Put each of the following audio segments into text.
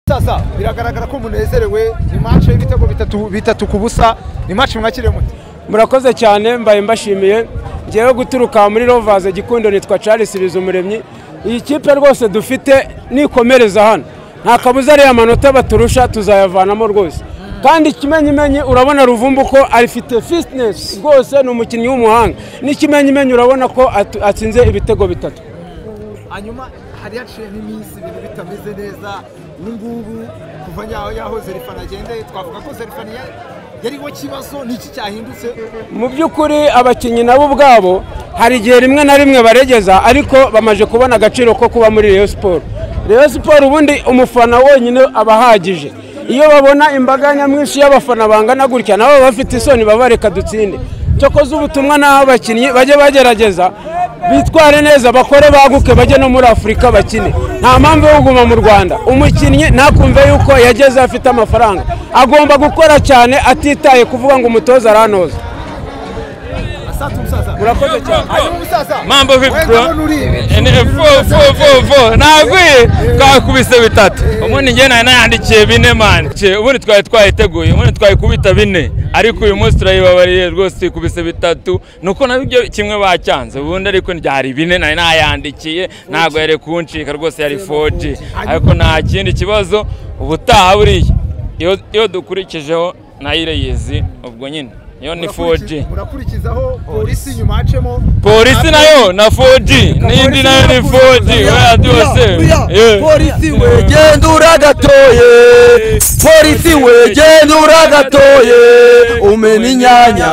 sasa biragaragara ko umunezerewe ni match y'ibitego bitatu bitatu ku busa ni match mwakiriye mute murakoze cyane mbaye mbashimiye ngewe guturuka muri rovaze gikundo nitwa charles bizumuremyi iyi kipe rwose dufite nikomereza hano nta kabuza ariya manota baturusha tuzayavanamo rwose kandi ikimenyimenyi urabona ruvumbu ko afite fitness rwose ni umukinnyi w'umuhanga n'ikimenyimenyi urabona ko atu- atsinze ibitego bitatu hanyuma hari haciye n'iminsi ibintu bitameze neza ubu ngubu kuva nyaho yaho zerifani agendeye twavuga ko zerifani ya- yariho kibazo n'iki cyahindutse mu by'ukuri abakinnyi nabo ubwabo hari igihe rimwe na rimwe baregeza ariko bamaze kubona agaciro ko kuba muri Rayon siporo Rayon siporo ubundi umufana wonyine aba ahagije iyo babona imbaga nyamwinshi y'abafana bangana gutya nabo baba bafite isoni baba bareka dutsinde cyokoze ubutumwa n'aho abakinnyi bajye bagerageza bitware neza bakore baguke bajye no muri afurika bakine nta mpamvu yo kuguma mu rwanda umukinnyi ntakumve yuko yageze aho afite amafaranga agomba gukora cyane atitaye kuvuga ngo umutoza aranoza asatu umusaza murakoze cyane hanyuma umusaza mambo vipi wenda bro abona uri ibi. Ene- fo fo fo fo nagwiye twakubise bitatu ubundi njye nari nayandikiye bine mani Ce, ubundi twari twayiteguye ubundi twayikubita bine ariko uyu munsi turayibabariye rwose tuyikubise bitatu nuko nabyo kimwe bacyanze ubundi ariko ryari bine nari nayandikiye ntabwo yari kuncika rwose yari 4G ariko nta kindi kibazo ubutaha buriya iyo- iyo dukurikijeho nayireyezi ubwo nyine iyo ni 4G murakurikizaho polisi nyuma hacemo polisi nayo na 4G n'indi nayo ni 4G oya byose polisi wegenda uragatoye polisi wegenda uragatoye umena inyanya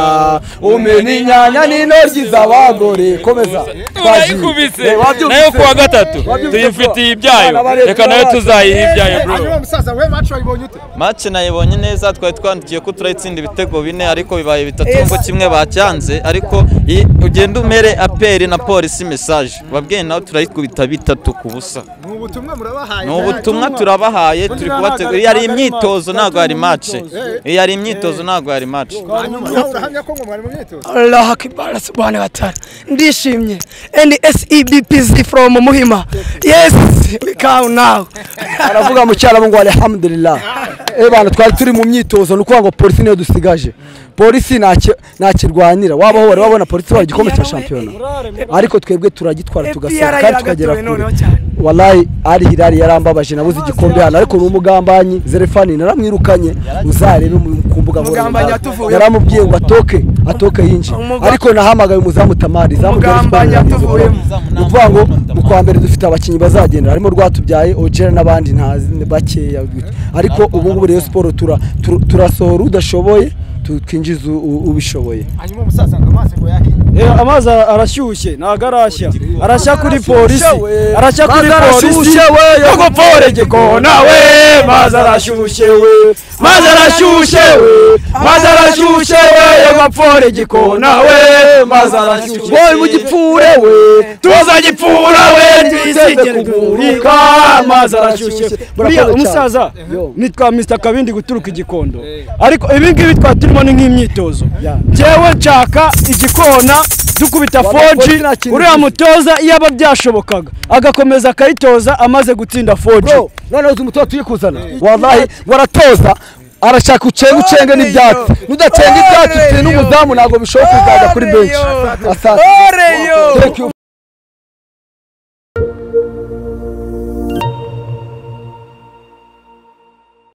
umena inyanya n'intoryi z'abagore komeza turayikubise Eh, wabyumvise? nayo kuwa gatatu Wabyumvise tuyifitiye bro? Abana ibyayo bareba reka nayo abana. tuzayiha ibyayo hanyuma bro umusaza we match wayibonye ute mace nayibonye neza twari twandikiye ko turayitsinda ibitego bine ariko bibaye bitatu ngo kimwe bacyanze ariko i- ugenda umere aperi na polisi mesaje babwiye nawe turayikubita bitatu ku busa ni ubutumwa murabahaye ni ubutumwa turabahaye turi kubategura iyo ari imyitozo ntabwo hari mace iyo ari imyitozo ntabwo hari mace hanyuma nawe urahamya ko ngo mwari mu myitozo Allah akibara subhanahu wa ta'ala ndishimye and SEBPZ from Muhima yes we come now aravuga mu cyarabu ngo alhamdulillah eh bana twari turi mu myitozo ni ukuvuga ngo polisi niyo dusigaje polisi ntacyo- ntakirwanira wabaho wari wabona polisi wari igikombe cya shampiyona ariko twebwe turagitwara tugasohoka kandi tukagera kure walayi ari hirari yarambabaje nabuze igikombe hano ariko ni umugambanyi zerefani naramwirukanye uzarebe mu- ku mbuga Umugambanyi nkoranyambaga yatuvuye. yaramubwiye ngo atoke atoke yinjye Umuga- ariko nahamagaye umuzamu tamari izamu rya Umugambanyi Esipanye yageze yatuvuyemo. vuba. ni ukuvuga ngo mu kwa mbere dufite abakinnyi bazagendera harimo rwatubyaye ogera n'abandi ntazi ni bakeya ariko ubu ngubu rero siporo tura- tura- turasohora udashoboye tukinjiza u- ubishoboye hanyuma umusaza ngo amazi ngo yahiye amazi arashyushye ntabwo arashya arashya kuri polisi arashya kuri Mazi polisi arashyushye we, agopore gikona we mazi arashyushye we mazi arashyushye we mazi arashyushye we agopore gikona we mazi arashyushye wowe mu gipfure we tuza gipfura we twiseze kuguruka amazi arashyushye buriya umusaza nitwa mr kabindi guturuka igikondo ariko ibi ngibi twari turimo ni nk'imyitozo njyewe nshaka igikona dukubita Wala, 4G nta kintu uriya bizi. mutoza iyo aba byashobokaga agakomeza akayitoza amaze gutsinda 4G bro noneho uzi umutoza tuyikuzana wallahi waratoza arashaka ucenge ucenge n'ibyatsi nudacenga ibyatsi utsinda umuzamu ntabwo bishoboka kuzaga kuri benshi asante Thank you.